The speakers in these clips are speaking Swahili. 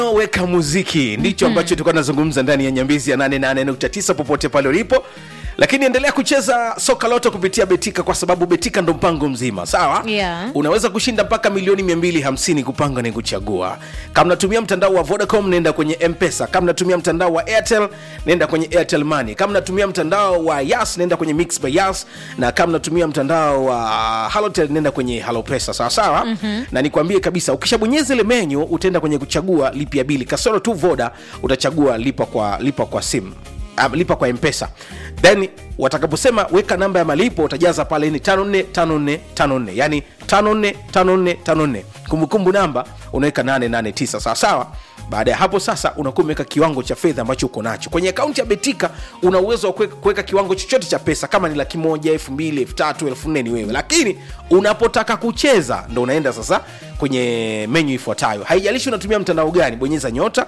weka muziki ndicho ambacho tulikuwa tunazungumza ndani ya nyambizi ya 88.9 popote pale ulipo lakini endelea kucheza soka loto kupitia betika kwa sababu betika ndo mpango mzima sawa Yeah. unaweza kushinda mpaka milioni 250 kupanga ni kuchagua kama natumia mtandao wa vodacom nenda kwenye mpesa kama natumia mtandao wa airtel nenda kwenye airtel money kama natumia mtandao wa yas nenda kwenye mix by yas na kama natumia mtandao wa halotel nenda kwenye halopesa sawa sawa mm-hmm. na nikwambie kabisa ukishabonyeza ile menyu utaenda kwenye kuchagua lipia bili kasoro tu voda utachagua lipa kwa lipa kwa simu um, lipa kwa mpesa then watakaposema weka namba ya malipo utajaza pale ni 545454 yani 545454 kumbukumbu namba unaweka 889 sawa sawa baada ya hapo sasa unakuwa umeweka kiwango cha fedha ambacho uko nacho kwenye akaunti ya betika una uwezo wa kuweka- kuweka kiwango chochote cha pesa kama ni laki moja elfu mbili elfu tatu elfu nne ni wewe lakini unapotaka kucheza ndo unaenda sasa kwenye menyu ifuatayo haijalishi unatumia mtandao gani bonyeza nyota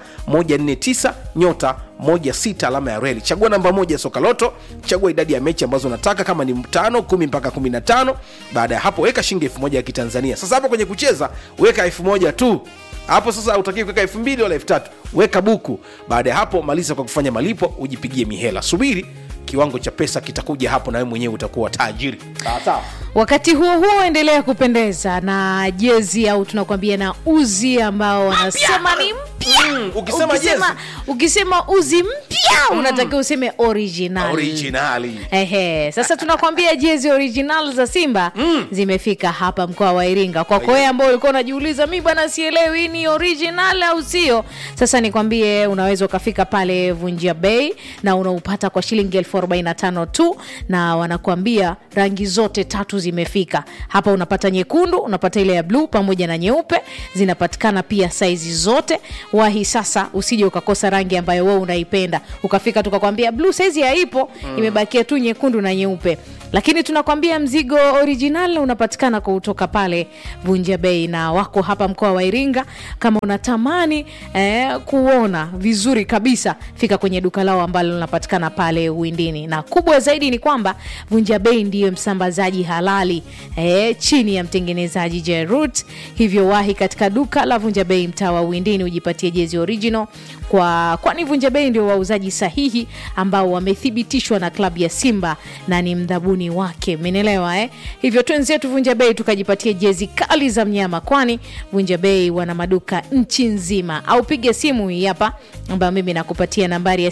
149 nyota 16 alama ya reli chagua namba moja ya soka loto chagua idadi ya mechi ambazo unataka kama ni tano kumi mpaka 15 baada ya hapo weka shilingi elfu moja ya kitanzania sasa hapo kwenye kucheza weka elfu moja tu hapo sasa utakii kuweka elfu mbili wala elfu tatu weka buku baada ya hapo maliza kwa kufanya malipo ujipigie mihela subiri kiwango cha pesa kitakuja hapo na wewe mwenyewe utakuwa tajiri sawa sawa wakati huo huo endelea kupendeza na jezi au tunakwambia na uzi ambao wanasema ni mpya Mm, ukisema ukisema, jezi. ukisema uzi mpya unatakiwa useme original originali Ehe, sasa tunakwambia jezi original za Simba mm. zimefika hapa mkoa wa Iringa. Kwako wewe ambao ulikuwa unajiuliza mi bwana sielewi hii ni original au sio, sasa nikwambie unaweza ukafika pale Vunjia Bay na unaupata kwa shilingi elfu arobaini na tano tu, na wanakuambia rangi zote tatu zimefika hapa. Unapata nyekundu, unapata ile ya bluu pamoja na nyeupe, zinapatikana pia saizi zote. Wahi sasa, usije ukakosa rangi ambayo wewe unaipenda, ukafika tukakwambia bluu saizi haipo mm. imebakia tu nyekundu na nyeupe lakini tunakwambia mzigo original unapatikana kutoka pale vunja bei na wako hapa mkoa wa iringa kama unatamani eh, kuona vizuri kabisa fika kwenye duka lao ambalo linapatikana pale uwindini na kubwa zaidi ni kwamba vunja bei ndiyo msambazaji halali eh, chini ya mtengenezaji jerut hivyo wahi katika duka la vunja bei mtaa wa uwindini ujipatie jezi original kwa kwani vunja bei ndio wauzaji sahihi ambao wamethibitishwa na klabu ya simba na ni mdhabuni wake menelewa eh? hivyo twenzetu vunja bei tukajipatia jezi kali za mnyama kwani vunja bei wana maduka nchi nzima au piga simu hii hapa ambayo mimi nakupatia nambari ya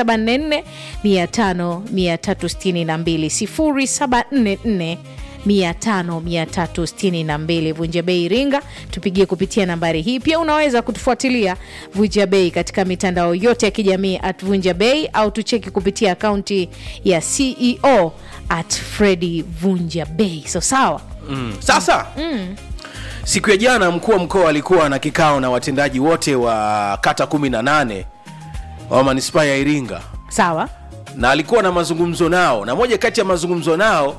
744 500 362 0744 5362 vunja bei iringa tupigie kupitia nambari hii pia unaweza kutufuatilia vunja bei katika mitandao yote ya kijamii at vunja bei au tucheki kupitia akaunti ya ceo at fredi vunja bei so sawa mm. sasa mm. siku ya jana mkuu wa mkoa alikuwa na kikao na watendaji wote wa kata 18 wa manispaa ya iringa sawa na alikuwa na mazungumzo nao na moja kati ya mazungumzo nao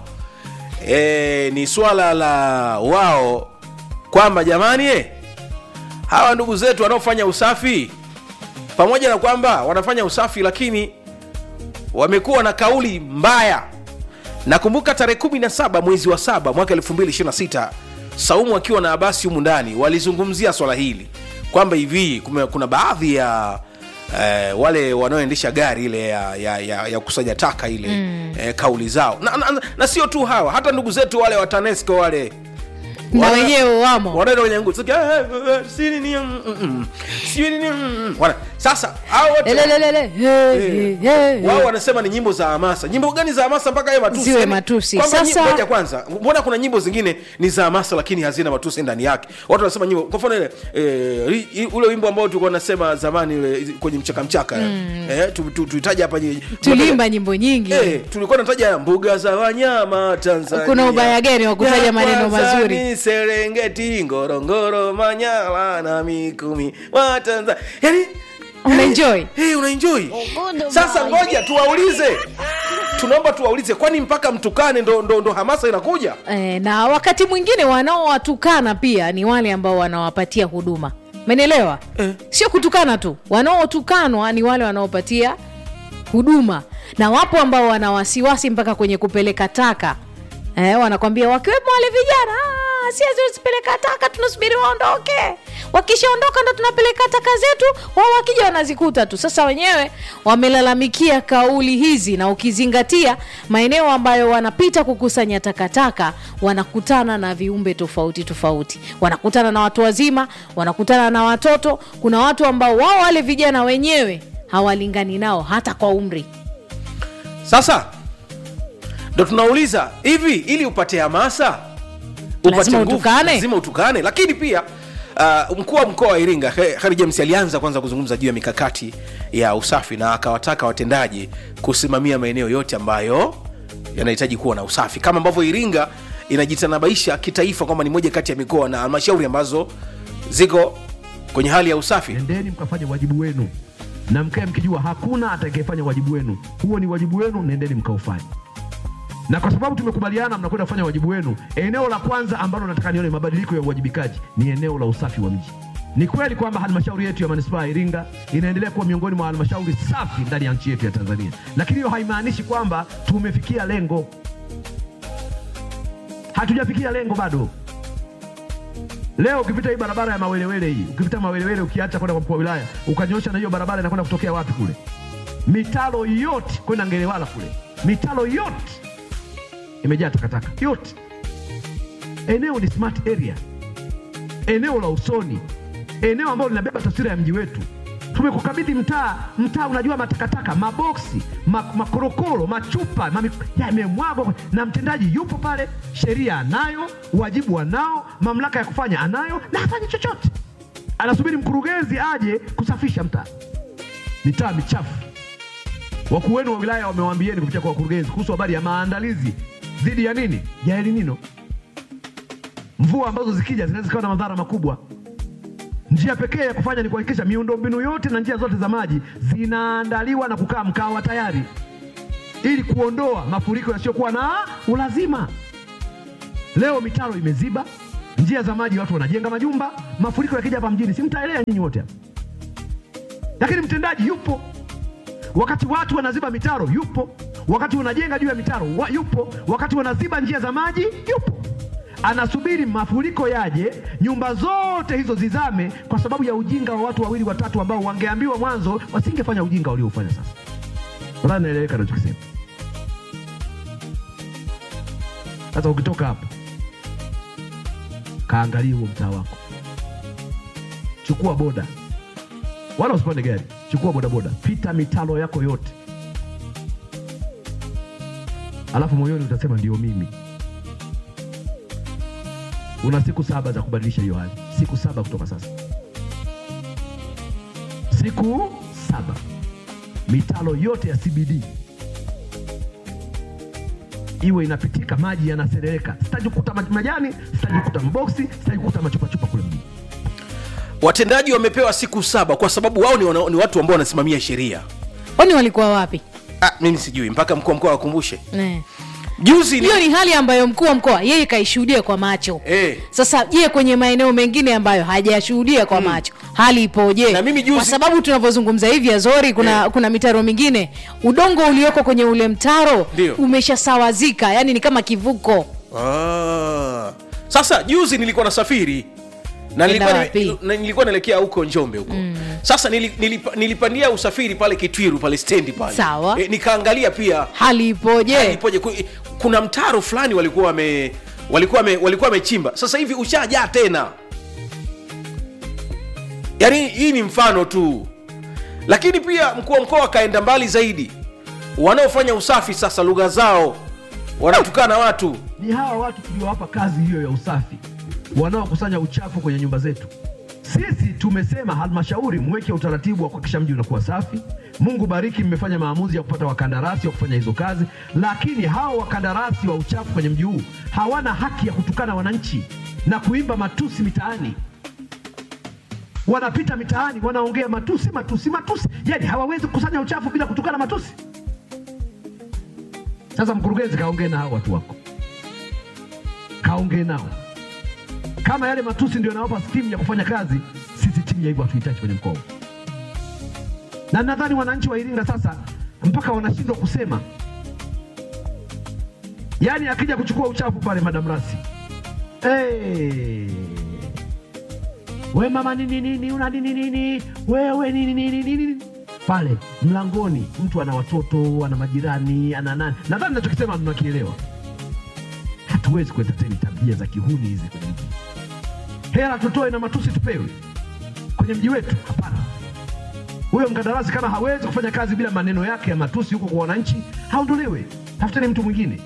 e, ni swala la wao kwamba jamani eh, hawa ndugu zetu wanaofanya usafi pamoja na kwamba wanafanya usafi lakini wamekuwa na kauli mbaya nakumbuka tarehe 17 mwezi wa saba mwaka 226 saumu akiwa na abasi humu ndani walizungumzia swala hili kwamba hivi kume- kuna baadhi ya eh, wale wanaoendesha gari ile ya, ya, ya, ya kusanya taka ile mm. eh, kauli zao na, na, na, na sio tu hawa hata ndugu zetu wale wa tanesco wale na Wana- wenyewe wamo wanaenda kwenye nguo Sasa, eh, eh, si nini, mm, mm, mm. Si nini, mm, mm. Wana- sasa hao wote Lelelelele, he, he, he, he. wao wanasema ni nyimbo za hamasa nyimbo gani za hamasa mpaka yawe matusi Ziwe Yaani, matusi. kwamba Sasa- nyi- ngoja kwanza mbona kuna nyimbo zingine ni za hamasa lakini hazina matusi ndani yake watu wanasema nyimbo kwa mfano ile eh, ri- i- ule wimbo ambao tulikuwa nasema zamani ule kwenye mchaka mchaka eh, tu- tu- tuitaje hapa nyi- tulimba nyimbo nyingi Eh, tulikuwa nataja mbuga za wanyama Tanzania. Kuna ubaya gani wa kutaja Ya maneno kwanza mazuri? ni Serengeti, Ngorongoro, Manyara na Mikumi wa Tanzania. Yaani Unaenjoy? Hey, unaenjoy. Sasa ngoja tuwaulize. Tunaomba tuwaulize kwani mpaka mtukane ndo, ndo, ndo hamasa inakuja? e, na wakati mwingine wanaowatukana pia ni wale ambao wanawapatia huduma menelewa Eh. sio kutukana tu wanaotukanwa ni wale wanaopatia huduma na wapo ambao wana wasiwasi mpaka kwenye kupeleka taka eh, wanakwambia wakiwemo wale vijana "Ah, si haziwezi peleka taka tunasubiri waondoke wakishaondoka ndo tunapeleka taka zetu wao wakija wanazikuta tu sasa wenyewe wamelalamikia kauli hizi na ukizingatia maeneo ambayo wanapita kukusanya takataka wanakutana na viumbe tofauti tofauti wanakutana na watu wazima wanakutana na watoto kuna watu ambao wao wale vijana wenyewe hawalingani nao hata kwa umri sasa ndo tunauliza hivi ili upate hamasa upate Lazima nguvu, utukane? lazima utukane lakini pia uh, mkuu wa mkoa wa iringa He- Kheri james alianza kwanza kuzungumza juu ya mikakati ya usafi na akawataka watendaji kusimamia maeneo yote ambayo yanahitaji kuwa na usafi kama ambavyo iringa inajitanabaisha kitaifa kwamba ni moja kati ya mikoa na halmashauri ambazo ziko kwenye hali ya usafi nendeni mkafanye wajibu wenu na mkae mkijua hakuna atakayefanya wajibu wenu huo ni wajibu wenu nendeni mkaufanye na kwa sababu tumekubaliana mnakwenda kufanya wajibu wenu eneo la kwanza ambalo nataka nione mabadiliko ya uwajibikaji ni eneo la usafi wa mji ni kweli kwamba halmashauri yetu ya manispaa ya iringa inaendelea kuwa miongoni mwa halmashauri safi ndani ya nchi yetu ya tanzania lakini hiyo haimaanishi kwamba tumefikia lengo hatujafikia lengo bado Leo ukipita hii barabara ya Mawelewele hii, ukipita Mawelewele ukiacha kwenda kwa mkuu wa wilaya, ukanyosha na hiyo barabara inakwenda kutokea wapi kule? Mitalo yote kwenda Ngelewala kule, mitalo yote imejaa takataka yote. Eneo ni smart area, eneo la usoni, eneo ambalo linabeba taswira ya mji wetu. Tumekukabidhi mtaa, mtaa unajua matakataka, maboksi, ma, makorokoro, machupa mami, yamemwagwa na mtendaji yupo pale, sheria anayo, wajibu anao, mamlaka ya kufanya anayo, na hafanyi chochote, anasubiri mkurugenzi aje kusafisha mtaa. Mitaa michafu. Wakuu wenu wa wilaya wamewaambieni kupitia kwa wakurugenzi kuhusu habari ya maandalizi dhidi ya nini, ya elinino, mvua ambazo zikija zinaweza zikawa na madhara makubwa. Njia pekee ya kufanya ni kuhakikisha miundombinu yote na njia zote za maji zinaandaliwa na kukaa mkawa tayari, ili kuondoa mafuriko yasiyokuwa na ulazima. Leo mitaro imeziba, njia za maji, watu wanajenga majumba, mafuriko yakija hapa mjini, si mtaelea nyinyi wote hapa, lakini mtendaji yupo wakati watu wanaziba mitaro yupo, wakati wanajenga juu ya mitaro wa, yupo, wakati wanaziba njia za maji yupo, anasubiri mafuriko yaje, nyumba zote hizo zizame, kwa sababu ya ujinga wa watu wawili watatu ambao wangeambiwa mwanzo wasingefanya ujinga waliofanya sasa. Nadhani naeleweka nachokisema. Sasa ukitoka hapa, kaangalie huo mtaa wako, chukua boda wala usipande gari, chukua bodaboda, pita mitalo yako yote, alafu moyoni utasema ndio mimi. Una siku saba za kubadilisha hiyo hali, siku saba kutoka sasa, siku saba, mitalo yote ya CBD iwe inapitika, maji yanaserereka. Sitaki kukuta maj- majani, sitaki kukuta maboksi, sitaki kukuta machupachupa kule mjini. watendaji wamepewa siku saba kwa sababu wao ni, wana, ni watu ambao wanasimamia sheria kwani walikuwa wapi ah, mimi sijui mpaka mkuu wa mkoa wakumbushe Eh. juzi ni, hiyo ni hali ambayo mkuu wa mkoa yeye kaishuhudia kwa macho Eh. sasa je kwenye maeneo mengine ambayo hajayashuhudia kwa macho hali ipoje Na mimi juzi- kwa sababu tunavyozungumza hivi azori kuna, Eh. kuna mitaro mingine udongo ulioko kwenye ule mtaro Ndio. umeshasawazika yani ni kama kivuko ah. sasa juzi nilikuwa nasafiri na nilikuwa, Kwenda nime- wapi? na nilikuwa naelekea huko njombe huko sasa nili, nilipa, nilipandia usafiri pale kitwiru pale stendi pale Sawa. e, nikaangalia pia hali ipoje hali ipoje Ku- kuna mtaro fulani walikuwa wame walikuwa wame, walikuwa wamechimba sasa hivi ushajaa tena yaani hii ni mfano tu lakini pia mkuu wa mkoa akaenda mbali zaidi wanaofanya usafi sasa lugha zao wanatukana watu ni hawa watu tuliowapa kazi hiyo ya usafi wanaokusanya uchafu kwenye nyumba zetu. Sisi tumesema halmashauri mweke utaratibu wa kuhakikisha mji unakuwa safi. Mungu bariki, mmefanya maamuzi ya kupata wakandarasi wa kufanya hizo kazi, lakini hawa wakandarasi wa uchafu kwenye mji huu hawana haki ya kutukana wananchi na kuimba matusi mitaani. Wanapita mitaani wanaongea matusi, matusi, matusi, yani hawawezi kukusanya uchafu bila kutukana matusi. Sasa mkurugenzi, kaongee na hao watu wako kaongee nao. Kama yale matusi ndio yanawapa stimu ya kufanya kazi, sisi timu ya hivyo hatuhitaji kwenye mkoa. huu. Na nadhani wananchi wa Iringa sasa mpaka wanashindwa kusema, yaani akija kuchukua uchafu pale Madam Rasi hey. we mama nini nini una nini nini wewe nini nini nini pale mlangoni mtu ana watoto ana majirani ana nani nadhani nachokisema mnakielewa hatuwezi kuentertain tabia za kihuni hizi kwenye mji hela tutoe na matusi tupewe kwenye mji wetu hapana huyo mkandarasi kama hawezi kufanya kazi bila maneno yake ya matusi huko kwa wananchi haondolewe tafuteni mtu mwingine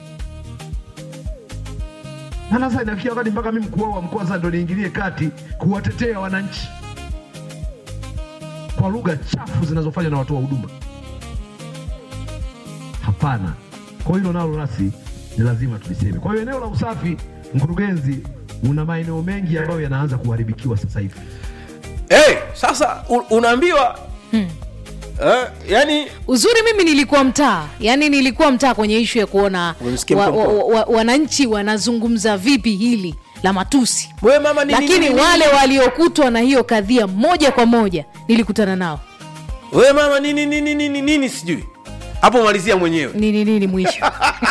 na sasa inafikia wakati mpaka mimi mkuu wao wa mkoa sasa ndo niingilie kati kuwatetea wananchi kwa lugha chafu zinazofanywa na watu wa huduma. Hapana, kwa hilo nalo nasi ni lazima tuliseme. Kwa hiyo eneo la usafi, mkurugenzi, una maeneo mengi ambayo yanaanza kuharibikiwa sasa hivi. hey, sasa u- unaambiwa eh, yani uzuri mimi nilikuwa mtaa yani nilikuwa mtaa kwenye ishu ya kuona Umemsikia wa, mkuu wa wa, mkoa? wa, wananchi wanazungumza vipi hili la matusi wewe mama nini, lakini nini, wale nini? waliokutwa na hiyo kadhia moja kwa moja nilikutana nao wewe mama nini nini nini nini sijui hapo malizia mwenyewe nini nini mwisho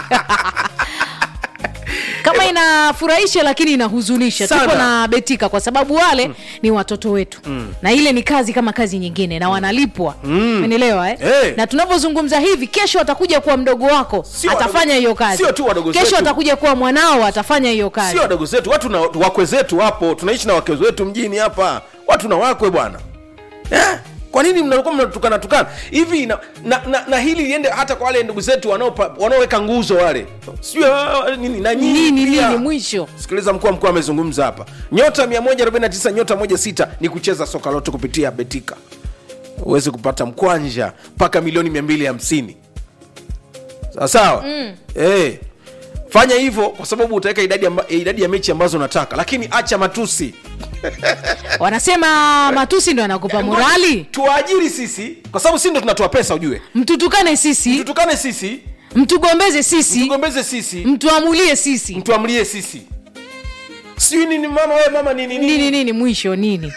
kama inafurahisha lakini inahuzunisha Sana. tuko na betika kwa sababu wale ni watoto wetu na ile ni kazi kama kazi nyingine na wanalipwa umenielewa eh? Eh. na tunavyozungumza hivi kesho atakuja kuwa mdogo wako Sio atafanya wadogo- hiyo kazi sio tu wadogo kesho zetu. atakuja kuwa mwanao atafanya hiyo kazi sio wadogo zetu watu na wakwe zetu wapo tunaishi na wakwe zetu mjini hapa watu na wakwe bwana eh? kwa nini mnakuwa mnatukana tukana hivi na, na, na, na hili liende hata kwa wale ndugu zetu wanaopa- wanaoweka nguzo wale sijui ah, nini na nyinyi nini pia. nini mwisho sikiliza mkuu wa mkoa amezungumza hapa nyota 149 nyota 16 ni kucheza soka lote kupitia betika uweze kupata mkwanja mpaka milioni 250 sawasawa mm. hey. fanya hivyo kwa sababu utaweka idadi, amba, idadi ya mechi ambazo unataka lakini acha matusi wanasema matusi ndo yanakupa morali tuwaajiri sisi kwa sababu sisi ndo tunatoa pesa ujue mtutukane sisi tutukane sisi mtugombeze sisi tugombeze sisi mtuamulie sisi mtuamlie sisi sijui nini mama wewe mama nini nini nini nini mwisho nini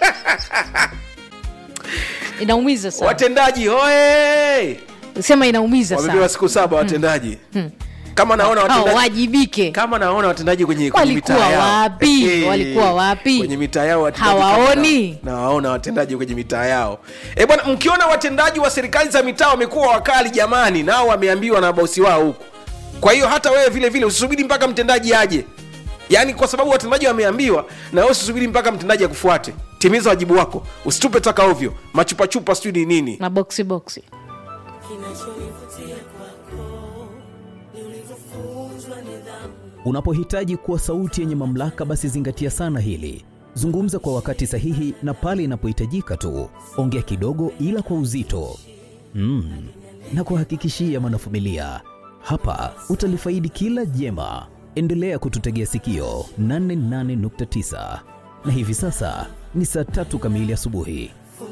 inaumiza sana watendaji hoe sema inaumiza wamepewa sana siku saba watendaji kama naona hao watendaji wajibike kama naona watendaji kwenye, kwenye Walikuwa mitaa yao. wapi? Eh, Walikuwa wapi? kwenye mitaa yao watendaji Hawaoni? kama na- nawaona watendaji kwenye mitaa yao e bwana mkiona watendaji wa serikali za mitaa wamekuwa wakali jamani nao wameambiwa na bosi wao huku kwa hiyo hata wewe vile vile usisubiri mpaka mtendaji aje yaani kwa sababu watendaji wameambiwa na wewe usisubiri mpaka mtendaji akufuate timiza wajibu wako usitupe taka ovyo machupachupa sijui ni nini na boksi boksi kinachonivutia kwako ni ulivyofunzwa nidhamu Unapohitaji kuwa sauti yenye mamlaka, basi zingatia sana hili. Zungumza kwa wakati sahihi na pale inapohitajika tu. Ongea kidogo, ila kwa uzito mm. na kuhakikishia mwanafamilia, hapa utalifaidi kila jema. Endelea kututegea sikio 88.9 na hivi sasa ni saa tatu kamili asubuhi.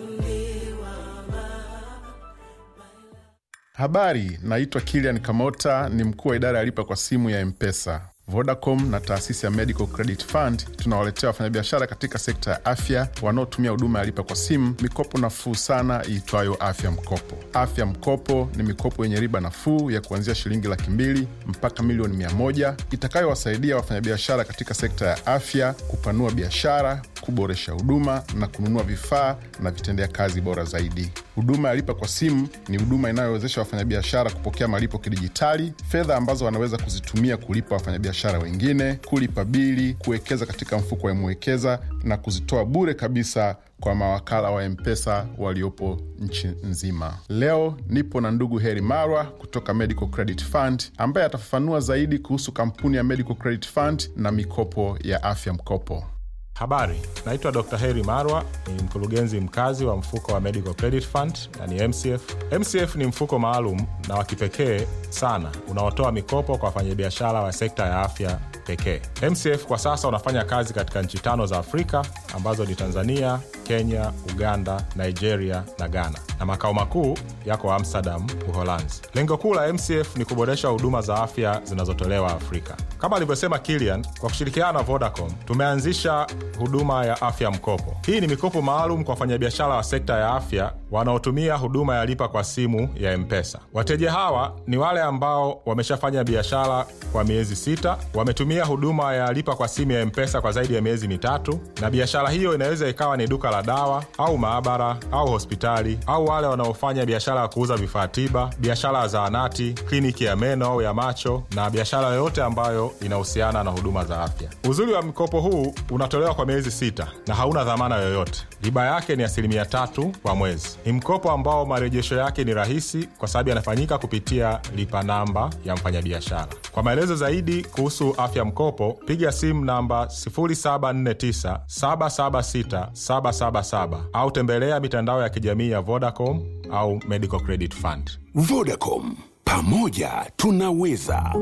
Habari, naitwa Kilian Kamota, ni mkuu wa idara ya lipa kwa simu ya Mpesa. Vodacom na taasisi ya Medical Credit Fund tunawaletea wafanyabiashara katika sekta ya afya wanaotumia huduma ya lipa kwa simu mikopo nafuu sana iitwayo Afya Mkopo. Afya Mkopo ni mikopo yenye riba nafuu ya kuanzia shilingi laki mbili mpaka milioni mia moja itakayowasaidia wafanyabiashara katika sekta ya afya kupanua biashara, kuboresha huduma na kununua vifaa na vitendea kazi bora zaidi. Huduma ya lipa kwa simu ni huduma inayowezesha wafanyabiashara kupokea malipo kidijitali, fedha ambazo wanaweza kuzitumia kulipa wafanyabiashara wengine, kulipa bili, kuwekeza katika mfuko wa Mwekeza na kuzitoa bure kabisa kwa mawakala wa Mpesa waliopo nchi nzima. Leo nipo na ndugu Heri Marwa kutoka Medical Credit Fund ambaye atafafanua zaidi kuhusu kampuni ya Medical Credit Fund na mikopo ya afya mkopo. Habari, naitwa Dr. Heri Marwa, ni mkurugenzi mkazi wa mfuko wa Medical Credit Fund na ni MCF. MCF ni mfuko maalum na wa kipekee sana unaotoa mikopo kwa wafanyabiashara wa sekta ya afya pekee. MCF kwa sasa unafanya kazi katika nchi tano za Afrika ambazo ni Tanzania, Kenya, Uganda, Nigeria na Ghana, na makao makuu yako Amsterdam, Uholanzi. Lengo kuu la MCF ni kuboresha huduma za afya zinazotolewa Afrika. Kama alivyosema Kilian, kwa kushirikiana na Vodacom tumeanzisha huduma ya afya mkopo. Hii ni mikopo maalum kwa wafanyabiashara wa sekta ya afya wanaotumia huduma ya lipa kwa simu ya M-Pesa. Wateja hawa ni wale ambao wameshafanya biashara kwa miezi sita, wametumia huduma ya lipa kwa simu ya M-Pesa kwa zaidi ya miezi mitatu, na biashara hiyo inaweza ikawa ni duka la dawa au maabara au hospitali, au wale wanaofanya biashara ya kuuza vifaa tiba, biashara ya zahanati, kliniki ya meno au ya macho, na biashara yoyote ambayo inahusiana na huduma za afya. Uzuri wa mkopo huu unatolewa kwa miezi sita na hauna dhamana yoyote. Riba yake ni asilimia tatu kwa mwezi. Ni mkopo ambao marejesho yake ni rahisi kwa sababu yanafanyika kupitia lipa namba ya mfanyabiashara. Kwa maelezo zaidi kuhusu afya mkopo, piga simu namba 0749 776 777 au tembelea mitandao ya kijamii ya Vodacom au Medical Credit Fund. Vodacom, pamoja tunaweza.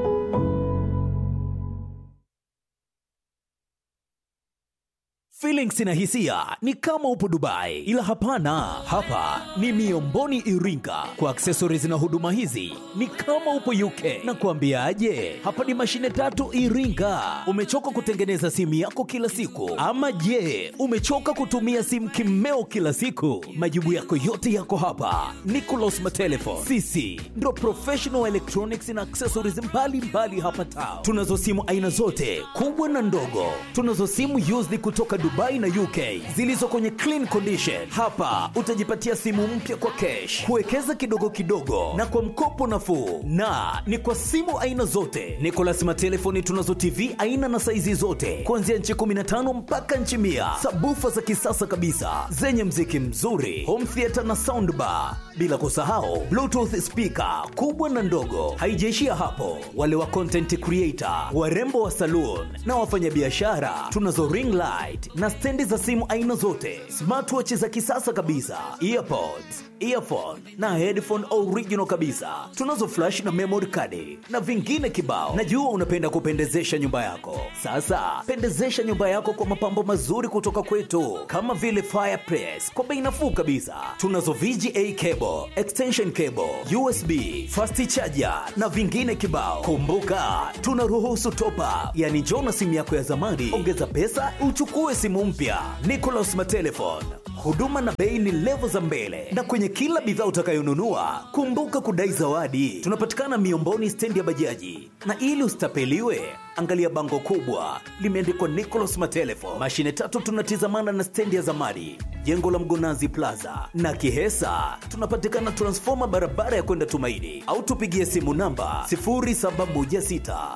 Feelings na hisia ni kama upo Dubai, ila hapana, hapa ni Miomboni Iringa. Kwa accessories na huduma hizi ni kama upo UK. Na kuambiaje, hapa ni mashine tatu Iringa. Umechoka kutengeneza simu yako kila siku, ama je, umechoka kutumia simu kimeo kila siku? Majibu yako yote yako hapa. Nicolas Matelefon, sisi ndo professional electronics na accessories mbalimbali mbali hapa town. Tunazo simu aina zote kubwa na ndogo, tunazo simu used kutoka Dubai na UK zilizo kwenye clean condition. Hapa utajipatia simu mpya kwa cash, kuwekeza kidogo kidogo na kwa mkopo nafuu, na ni kwa simu aina zote. Nicolas Matelefoni tunazo TV aina na saizi zote kuanzia nchi 15 mpaka nchi mia, sabufa za kisasa kabisa zenye mziki mzuri, home theater na soundbar, bila kusahau bluetooth speaker kubwa na ndogo. Haijaishia hapo, wale wa content creator, warembo wa saloon na wafanyabiashara tunazo ring light na stendi za simu aina zote, smartwatch za kisasa kabisa, earpods, earphone na headphone original kabisa. Tunazo flash na memory card na vingine kibao. Najua unapenda kupendezesha nyumba yako. Sasa pendezesha nyumba yako kwa mapambo mazuri kutoka kwetu, kama vile fireplace kwa bei nafuu kabisa. Tunazo VGA cable, extension cable, USB, fast charger na vingine kibao. Kumbuka tunaruhusu top up, yani njoo na simu yako ya zamani, ongeza pesa uchukue simu mpya. Nicolas Matelefon, huduma na bei ni levo za mbele, na kwenye kila bidhaa utakayonunua kumbuka kudai zawadi. Tunapatikana Miomboni, stendi ya bajaji, na ili usitapeliwe angalia bango kubwa limeandikwa Nicolas Matelefon. Mashine tatu tunatizamana na stendi ya zamani, jengo la Mgonazi Plaza na Kihesa. Tunapatikana transfoma barabara ya kwenda Tumaini, au tupigie simu namba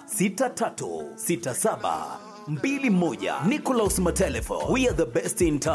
0716636721. Nicolas Matelefon, we are the best in town.